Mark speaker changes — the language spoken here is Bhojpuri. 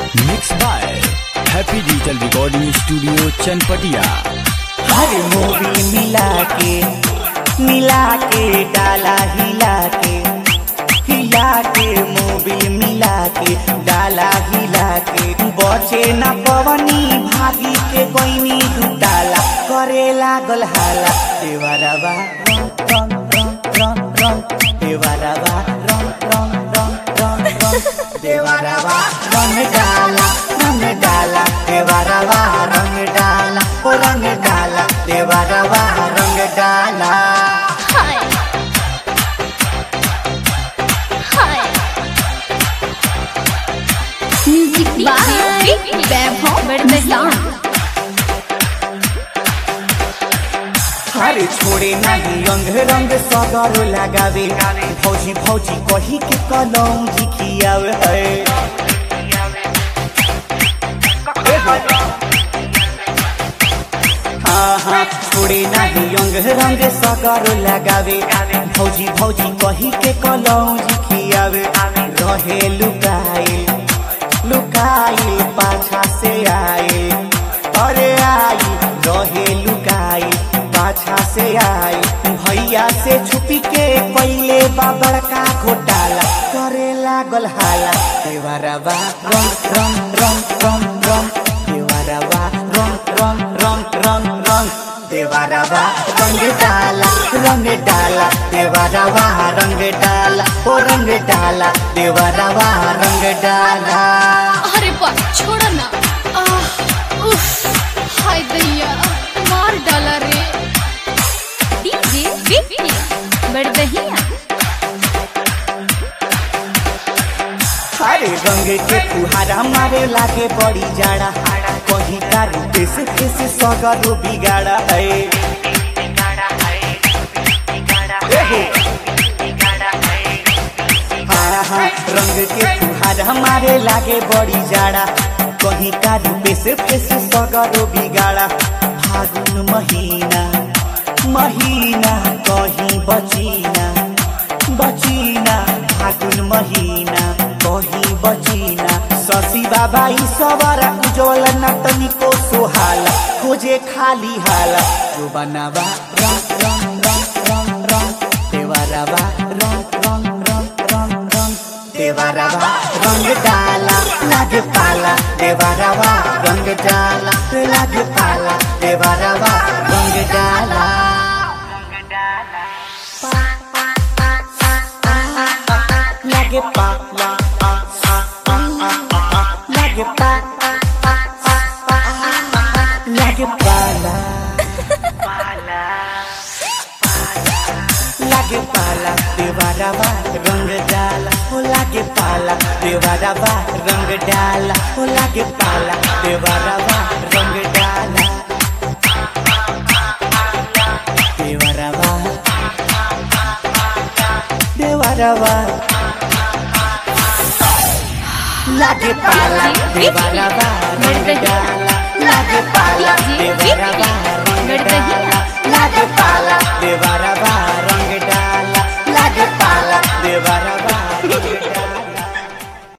Speaker 1: Mix by happy digital recording studio Chanpatia
Speaker 2: हर मूवी मिला के मिला के डाला हिला के हिला के मूवी मिला के डाला हिला के बचे न पवनी भागी के कोइनी डाला करे लागल हाला देवरवा रंग रंग रंग रंग रंग देवरवा रंग रंग रंग रंग रंग देवरवा रंग डाला रंग डाला देवरवा रंग डाला ओ रंग डाला देवरवा रंग डाला
Speaker 3: Hi. Hi. Music by Vaibhav Bardhan.
Speaker 2: अरे छोड़े नहीं रंग रंग सगरो लगावे भौजी भौजी कही के कलौं जी खियावे है हाँ हाँ छोड़े नहीं रंग रंग सगरो लगावे भौजी भौजी कही के कलौं जी खियावे रहे लुकाए लुकाए पाछा से आए अरे आई रहे लुकाई पाछा से आई भैया से छुपी के पहले बाबर का घोटाला करे लागल हाला देवरवा रंग रंग रंग रंग रंग देवरवा रंग रंग रंग रंग रंग देवरवा रंग डाला रंग डाला देवरवा रंग डाला ओ रंग डाला देवरवा रंग डाला
Speaker 3: अरे बा छोड़ ना आह, उफ, हाय दैया मार डाला रे डीजे विपिन बड़दहिया
Speaker 2: अरे रंग के फुहारा मारे लागे बड़ी जाड़ा कहीं का रूपे से कैसे सगरो बिगाड़ा है हाँ हाँ रंग के फुहारा मारे लागे बड़ी जाड़ा कहीं का रूपे से कैसे सगरो बिगाड़ा फागुन महीना महीना कहीं बचीना बचीना फागुन महीना कहीं बचीना शशि बाबा ई सवारा उज्जवल नटनी को सोहाला खोजे खाली हाला जो बनावा रंग रंग रंग रंग रंग देवरवा रंग रंग रंग रंग रंग देवरवा रंग डाला लागे पाला देवरवा रंग डाला लागे पाला देवरवा रंग डाला लागे पाला आ, आ, आ, आ, आ, आ, लागे पा आ, आ, आ, आ, लागे पाला लागे पाला देवारावा रंग डाला ओ लागे पाला देवारावा रंग डाला ओ लागे पाला देवारावा रंग डाला देवारावा देवारावा लागे पाला देवारावा रंग